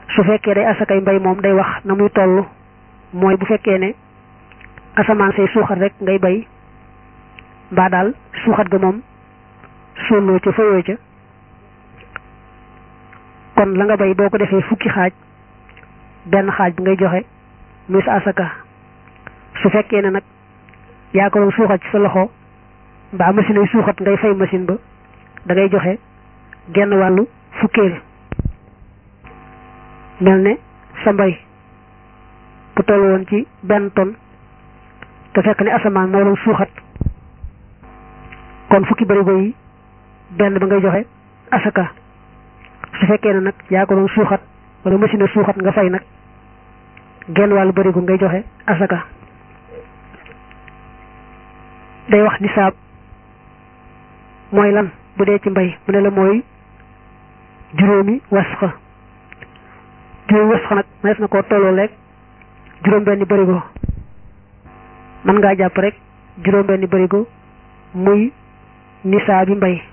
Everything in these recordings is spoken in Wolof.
su fekkee day asakay mbay moom day wax na muy toll mooy bu fekkee ne asamaan say suuxat rek ngay bay mbaa daal suuxat ga moom sóoloo ca fayoo ca kon la nga bay boo ko defee fukki xaaj benn xaaj bi ngay joxe muy sa asaka su fekkee ne nag yaa ko doon suuxat ci sa loxo mbaa machine ay suuxat ngay fay machine ba da ngay joxe genn wàllu fukkeel mel ne sa mbay bu toll woon ci benn tonne te fekk ne asamaan moo doon suuxat kon fukki barigo yi benn ba ngay joxe asaka su fekkee ne nag yaa ko doon suuxat wala machine suuxat nga fay nag genn wàllu barigo ngay joxe asaka day wax nisaab mooy lan bu dee ci mbay mu ne la mooy juróomi wasxa juróomi wasxa nag mënees na koo tolloo rek juróom benni barigo mën ngaa jàpp rek juróom benni barigo muy nisaa bi mbay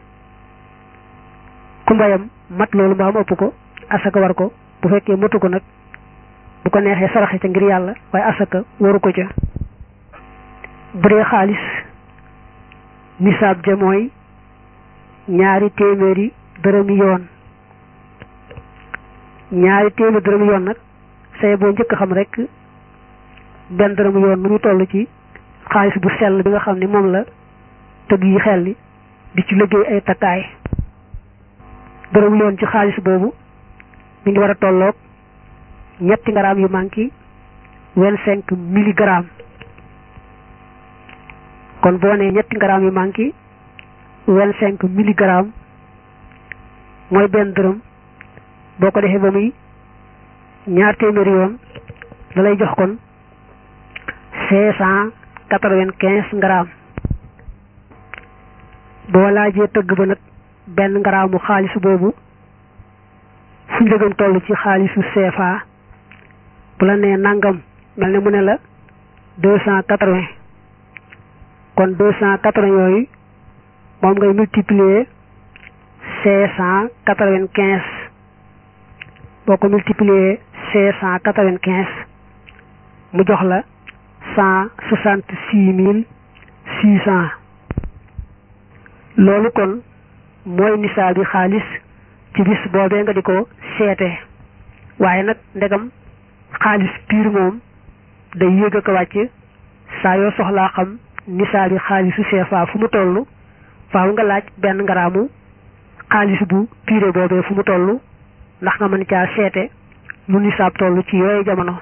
ku mbayam mat loolu mbaa mu ëpp ko asaka war ko bu fekkee matu ko nag bu ko neexee saraxe ca ngir yàlla waaye asaka waru ko ca bu dee xaalis nisaab ja mooy ñaari téeméeri dërëmi yoon ñaari téeméeri dërëmi yoon nag say boo njëkk xam rek benn dërëmu yoon nu muy toll ci xaalis bu sell bi nga xam ne moom la tëgg yi xel li di ci liggéey ay takkaay dërëmu yoon ci xaalis boobu mi ngi war a tolloog ñetti ngaraam yu manqué vingt cinq milligrammes kon boo nee ñetti ngaraam yu manqué vingt cinq milligrammes mooy benn dërëm boo ko defee ba muy ñaar téeméeri yoon da lay jox kon cinq cent quatre-vingt-quinze grammes boo laajee tëgg ba nag benn ngaraamu xaalis boobu fu njëgam toll ci xaalisu CFA bu la nee nangam mel ne mu ne la deux cent quatre-vingts kon deux cent quatre-vingts yooyu moom ngay multiplier cinq cent quatre-vingt-quinze boo ko multiplier cinq cent quatre-vingt-quinze mu jox la cent soixante-six mille six cent loolu kon mooy nisaa bi xaalis ci bis boobee nga di ko seete waaye nag ndegam xaalis piir moom day yéeg a ko wàcc saa yoo soxlaa xam nisaa bi xaalisu CFA fu mu toll faaw nga laaj benn ngaraamu xaalis bu piire boobee fu mu toll ndax nga mën caa seete lu nisaab toll ci yooyu jamono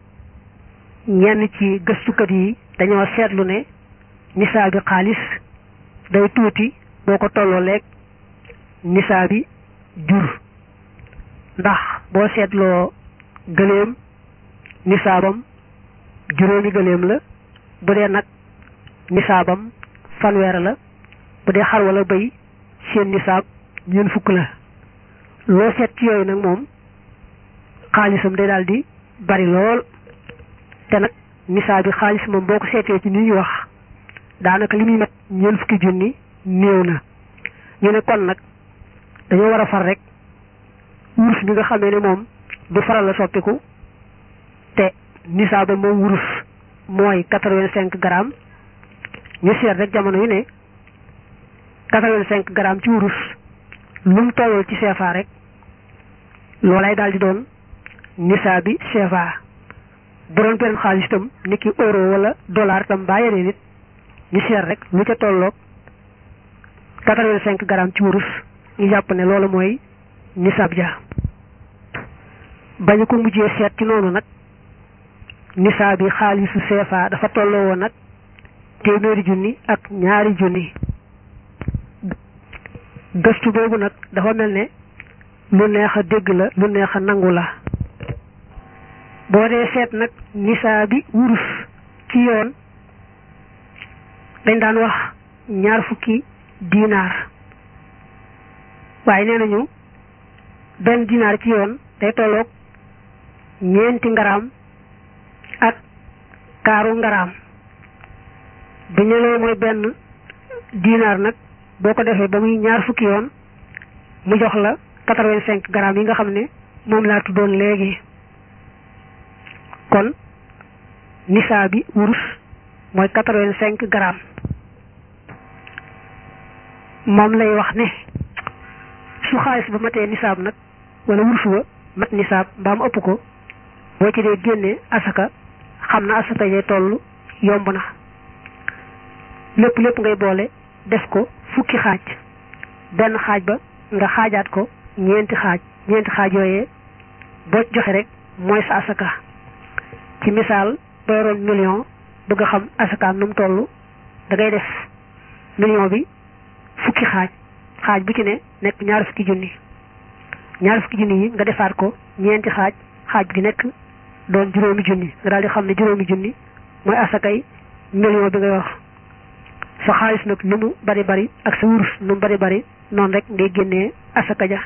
ñenn ci gëstukat yi dañoo seetlu ne nisaa bi xaalis day tuuti boo ko tolloo leeg nisaa bi jur ndax boo seetloo gëléem nisaabam juróomi gëléem la bu dee nag nisaabam fanweer la bu dee xar wala bëy seen nisaab ñeent fukk la loo seet ci yooyu nag moom xaalisam day daal di bari lool te nag nisaab bi xaalis moom boo ko seetee ci ni ñuy wax daanaka li muy mat ñeent fukki junni néew na ñu ne kon nag dañoo war a far rek wurus bi nga xamee ne moom du faral la soppiku te nisaaba moom wurus mooy quatre-vingt-cinq grammes ñu seet rek jamono yu ne quatre-vingt-cinq grammes ci wurus lu mu tolloo ci CFA rek loolay daal di doon nisaa bi CFA bu doon beneen xaalis itam ni ki euro wala dollar itam baa yeneen nit ñu seet rek lu ca tolloog quatre-vingt-cinq grammes ci wurus ñu jàpp ne loolu mooy nisaab ja bañu ko mujjee seet ci noonu nag nisaab bi xaalisu CFA dafa tolloo woon nag téeméeri junni ak ñaari junni gëstu boobu nag dafa mel ne lu neex a dégg la lu neex a nangu la boo dee seet nag nisaa bi wurus ci yoon dañ daan wax ñaar fukki dinaar waaye nee nañu benn dinaar ci yoon day tolloog ñeenti ngaraam ak kaaru ngaraam bu ñu loolu mooy benn dinaar nag boo ko defee ba muy ñaar fukki yoon mu jox la quatre-vingt-cinq grammes yi nga xam ne moom laa tuddoon léegi kon nisaa bi wurus mooy quatre-vingt-cinq grammes moom lay wax ne su xaalis ba matee nisaab nag wala wurus wa mat nisaab mbaa mu ëpp ko boo ci dee génnee asaka xam na asaka yee toll yomb na lépp lépp ngay boole def ko fukki xaaj benn xaaj ba nga xaajaat ko ñeenti xaaj ñeenti xaaj yooyee boo joxe rek mooy sa asaka ci misaal boo yoroon million bëgg a xam asakaam nu mu toll da ngay def million bi fukki xaaj xaaj bu ci ne nekk ñaar fukki junni ñaar fukki junni yi nga defaat ko ñeenti xaaj xaaj gi nekk doon juróomi junni nga daal di xam ne juróomi junni mooy asakay million bi nga yor sa xaalis nag lu mu bari bari ak sa wurus lu mu bari bari noonu rek ngay génnee asaka ja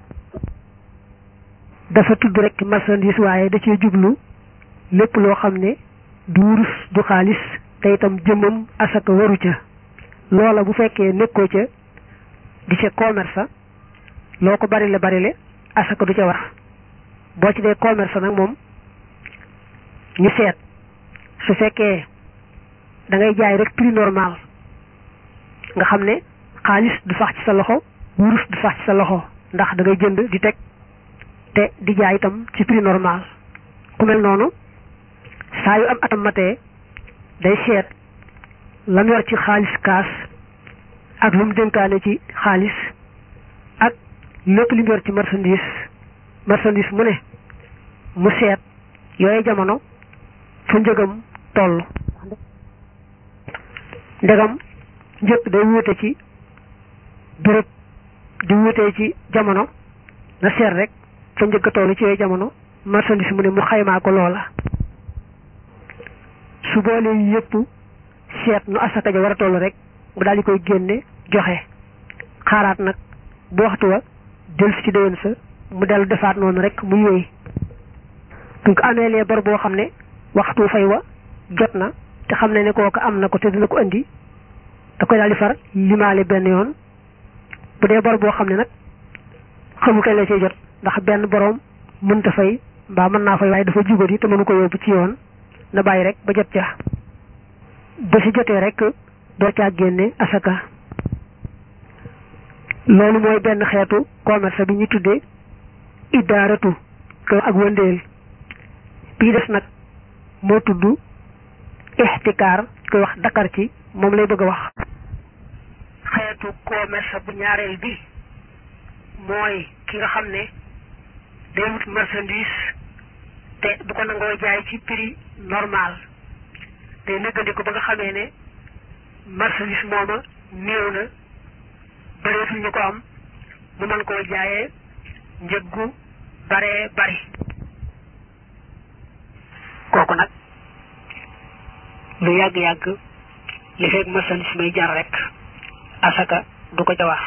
dafa tudd rek marchandise waaye da cee jublu lépp loo xam ne du wurus du xaalis te itam jëmmam asaka waru ca loola bu fekkee nekkoo ca di ca commerce loo ko bari la bari le asaka du ca war boo ci dee commerce nag moom ñu seet su fekkee da ngay jaay rek prix normal nga xam ne xaalis du sax ci sa loxo wurus du sax ci sa loxo ndax da ngay jënd di teg te di jaay itam ci prix normal ku mel noonu saa yu am atam matee day seet lam yor ci xaalis kaas ak lu mu dénkaane ci xaalis ak lépp li mu yor ci marchandise marchandise mu ne mu seet yooyu jamono fu njëgam toll ndegam njëkk day wuute ci béréb di wuutee ci jamono na seet rek fa njëkk toll ci yooyu jamono marchandise mu ne mu xaymaa ko loola su boolee yëpp seet nu asaka ja war a toll rek mu daal di koy génne joxe xaaraat nag bu waxtu wa del si ci déwén sa mu dellu defaat noonu rek mu yooy buñ ko amee lee bor boo xam ne waxtu fay wa jot na te xam ne ne kooku am na ko te dina ko indi da koy daal di far limaale benn yoon bu dee bor boo xam ne nag xamu kañ la cee jot ndax benn boroom mënta fay mbaa mën naa fay waaye dafa jubadi te mënu ko yóbbu ci yoon na bàyyi rek ba jot ca ba si jotee rek door caa génne asaka loolu mooy benn xeetu commerce bi ñu tuddee idaaratu ko ak wëndeel bii des nag moo tudd ixtikaar koy wax dakar ci moom lay bëgg a wax xeetu commerce bu ñaareel bi mooy ki nga xam ne day wut marchandise te du ko nangoo jaay ci prix normal day nëggandiku ba nga xamee ne marchandise mooma néew na bëreetul ñu ko am mu mën koo jaayee njëggu baree bari kooku nag lu yàgg-yàgg li fekk marchandise may jar rek asaka du ko ca wax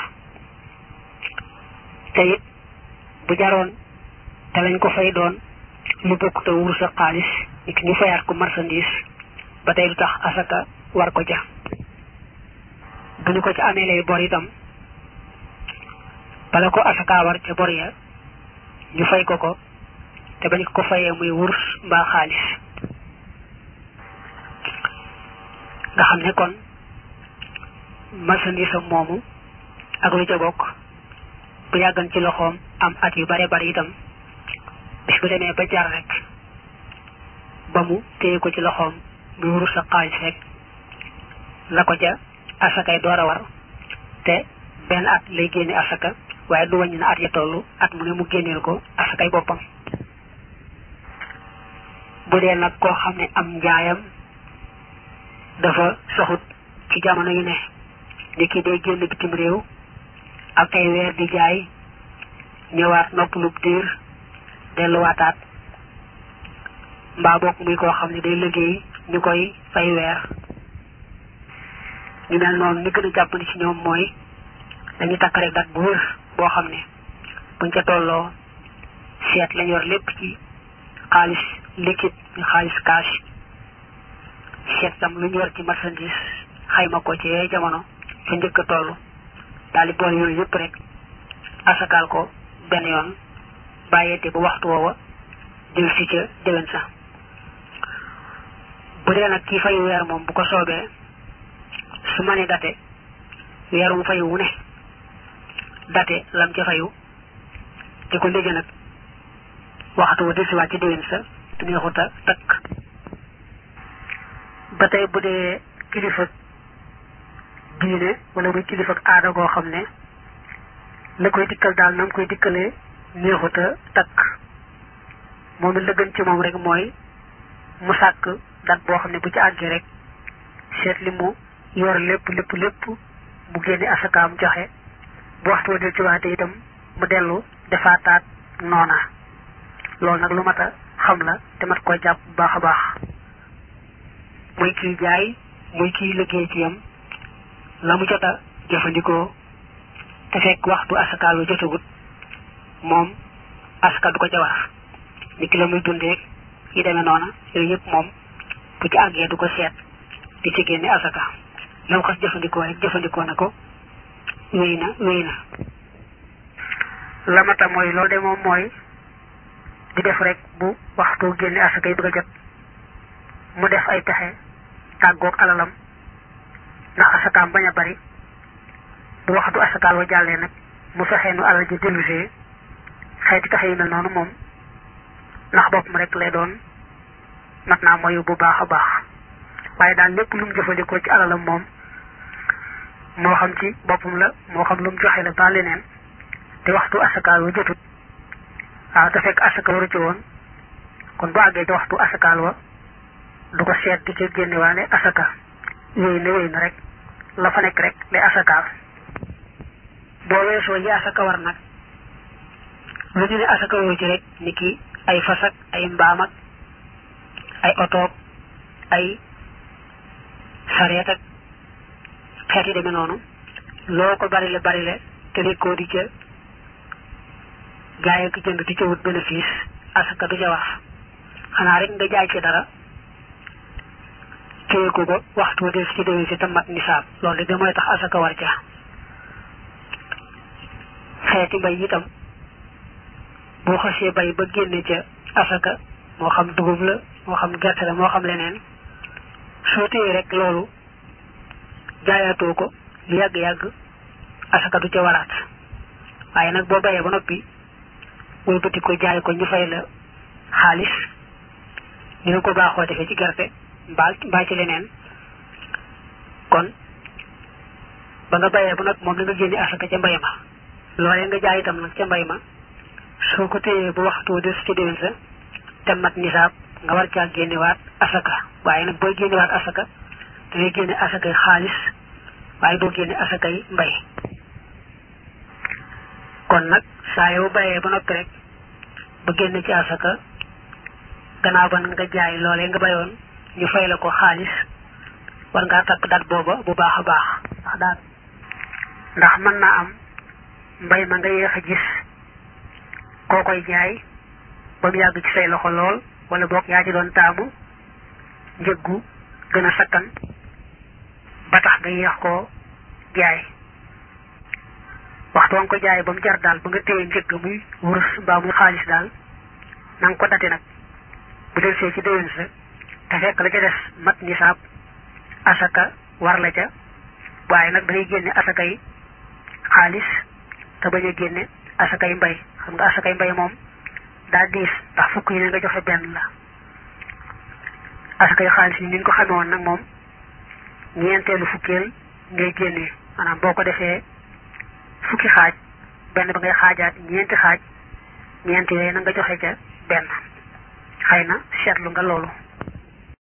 te it bu jaroon te lañ ko fay doon lu bokk te wurus ak xaalis nit ñu fayaat ko marchandise ba tey du tax asaka war ko ca bu ñu ko ca amee lay bor itam bala ko asaka war ca bor ya ñu fay ko ko te bañ ko fayee muy wurus mbaa xaalis nga xam ne kon marchandise am moomu ak lu ca bokk bu yàggan ci loxoom am at yu bare bari itam bis bu demee ba jar rek ba mu téye ko ci loxoom muy wurus ak xaalis rek la ko ca asakay door a war te benn at lay génne asaka waaye du wàññi na at ya tollu at mu ne mu génneel ko asakay boppam bu dee nag koo xam ne am njaayam dafa soxut ci jamono yu ne ni ki day génn bitim réew ak ay weer di jaay ñëwaat noppalub diir delluwaataat mbaa bokk muy koo xam ne day liggéey ñu koy fay weer ñu mel noonu ni gën a jàppandi ci ñoom mooy dañu takk rek dat bu wër boo xam ne buñ ca tolloo seet lañ yor lépp ci xaalis liquide ñu xaalis cash seet tam lu ñu yor ci marchandise xayma ko ci yooyu jamono fa njëkk a toll daal di boole yooyu yëpp rek asakaal ko benn yoon bàyyeete ba waxtu woowa del si ca déwén sa bu dee nag kii fayu weer moom bu ko soobee su ma ne date weer mu fayu wu ne date lam ca fayu di ko ndége nag waxtu wa delsiwaat ci déwén sa te neexut a takk ba tey bu dee kilifa diine wala muy kilifa aada goo xam ne la koy dikkal daal na mu koy dikkalee neexut a takk moom it la gën ci moom rek mooy mu sàkk dat boo xam ne bu ci àggee rek seet li mu yor lépp lépp lépp mu génne asakaam joxe bu waxtu wa del ci waate itam mu dellu defaataat noona loolu nag lu mat a xam la te mat koy jàpp bu baax a baax muy kiy jaay muy kiy liggéey ci yam la mu jot a jëfandikoo te fekk waxtu asakaal wa jotagut moom asaka du ko ca war ni ki la muy dundee yi demee noona yooyu yëpp moom bu ci àggee du ko seet di ci génne asaka la mu xas jëfandikoo rek jëfandikoo na ko wéy na wéy na la mata mooy loolu de moom mooy di def rek bu waxtu génne asaka yi bëgg a jot mu def ay pexe tàggoog alalam ndax asakaam bañ a bari bu waxtu asakaal wa jàllee nag mu fexee nu alal ji dellusee xeeti pexe yi mel noonu moom ndax boppam rek lay doon mat naa moyu bu baax a baax waaye daal lépp lu mu jëfandikoo ci alalam moom moo xam ci boppam la moo xam lu mu joxe la ba leneen te waxtu asakaal wa jotut waaw te fekk asaka waru ci woon kon bu àggee ci waxtu asakaal wa du ko seet di ci génnewaale asaka wéy na wéy na rek la fa nekk rek lay asakaal boo weesoo yi asaka war nag lu ñu ne asaka waru ci rek ni ki ay fas ak ay mbaam ak ay otoog ay sareet ak xeet yi demee noonu loo ko barile barile te nekkoo di ca jaay ak jënd di ca wut bénéfice asaka du ca wax xanaa rek nga jaay ci dara téye ko ba waxtu wa des ci déwén si tam mat nisaab loolu de mooy tax asaka war ca xeeti mbay itam boo xasee bay ba génne ca asaka moo xam dugub la moo xam gerte la moo xam leneen soo téye rek loolu jaayaatoo ko lu yàgg-yàgg asaka du ca waraat waaye nag boo bayee ba noppi wëlbati ko jaay ko ñu fay la xaalis ñu ne ko baaxoo defee ci gerte mbaa mbaa ci leneen kon ba nga bayee ba noppi moom la nga génne asaka ca mbay ma loolee nga jaay itam nag ca mbay ma soo ko téyee ba waxtu des ci déwén sa te mat nisaab nga war caa génnewaat asaka waaye nag booy génnewaat asaka da ngay génne asakay xaalis waaye doo génne asakay mbay kon nag saa yoo bayee ba noppi rek ba génne ci asaka gannaaw ba nga jaay loolee nga bayoon ñu fay la ko xaalis war ngaa takk dat booba bu baax a baax ndax daal ndax mën naa am mbay ma nga yéex a gis koo koy jaay ba mu yàgg ci say loxo lool wala boog yaa ci doon taamu njëggu gën a sakkan ba tax nga yéex koo jaay waxtu wa nga ko jaay ba mu jar daal ba nga téye njëgg muy wurus mbaa muy xaalis daal na nga ko date nag bu del see ci déwén sa te fekk la ca des mat nisaab asaka war la ca waaye nag dangay génne asaka yi xaalis te bañ a génne asakay mbay xam nga asakay mbay moom daa diis ndax fukk yi ne nga joxe benn la asakay xaalis yi ni ñu ko xamee woon nag moom ñeenteelu fukkeel ngay génnee maanaam boo ko defee fukki xaaj benn ba ngay xaajaat ñeenti xaaj ñeenti yooyu na nga joxe ca benn xëy na seetlu nga loolu